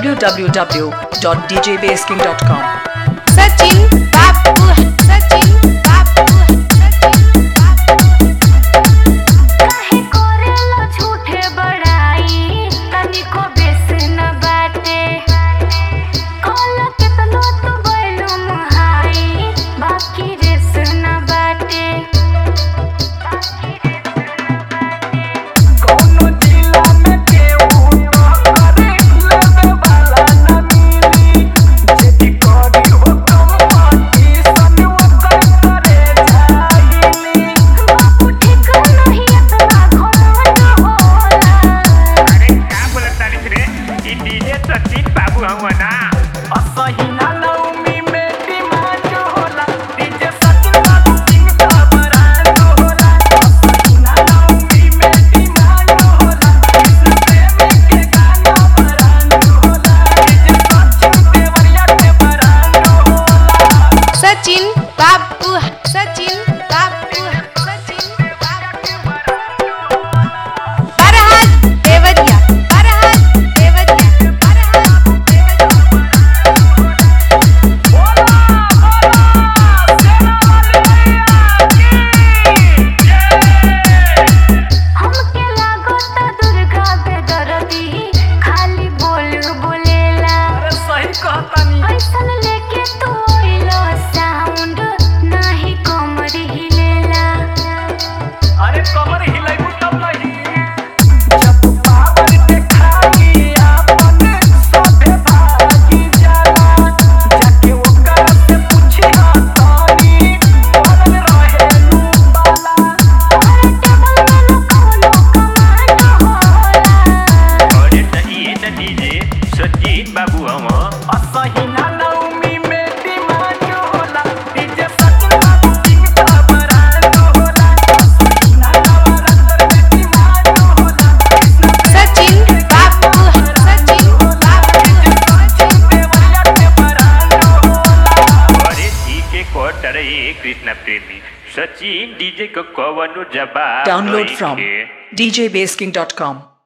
www.djbasking.com. Sachin बापू सचिन बापू सचिन बापू काहे करेला झूठे बड़ाई तनिको बेस न बाटे कल केतनो तू बैलू मुहाई बाकी रेस न बाटे कौनो जिला में केहू न करे लेवे वाला न मिली जेदी करी हो कंपटीशन ओकर करे जाहिली बाबू ठीक नहीं इतना घमंड होला अरे का बोलत तारीख रे ई डीजे सचिन बाबू हवन ना असही ना नवमी में डिमांड होला डीजे सचिन बाबू सिंह का ब्रांड होला असही ना नवमी में डिमांड होला कृष्ण प्रेमी के गाना ब्रांड होला डीजे सचिन देवरिया के ब्रांड होला सचिन बापू सचिन बापू सचिन बापू फरहाद देवरिया फरहाद देवरिया फरहाद देवरिया बोला बोला हमके लागत दुर्गा बेदर्दी खाली बोल बोलेला अरे सही कहतानी ऐसन लेके तू अइलो साउंड नाही कमर हिलेला अरे कमर हिलाइबू तब नहीं जब पावर देखाई आपन सभे भागी जाला जाके ओकरा से पूछी तानी बनल रहे नू बाला अरे टेबल में न कौनो कमांड होला अरे त ई त डीजे सचिन बाबू हवन असही ना नवमी में डिमांड होला डीजे सचिन बाबू सिंह का ब्रांड होला असही ना नवरात्र में डिमांड होला कृष्ण सचिन बापू सचिन बापू सचिन देवरिया के ब्रांड होला अरे ई के कोटर ए कृष्ण प्रेमी सचिन डीजे को कवनो जवाब Download from नइखे। djbasking.com.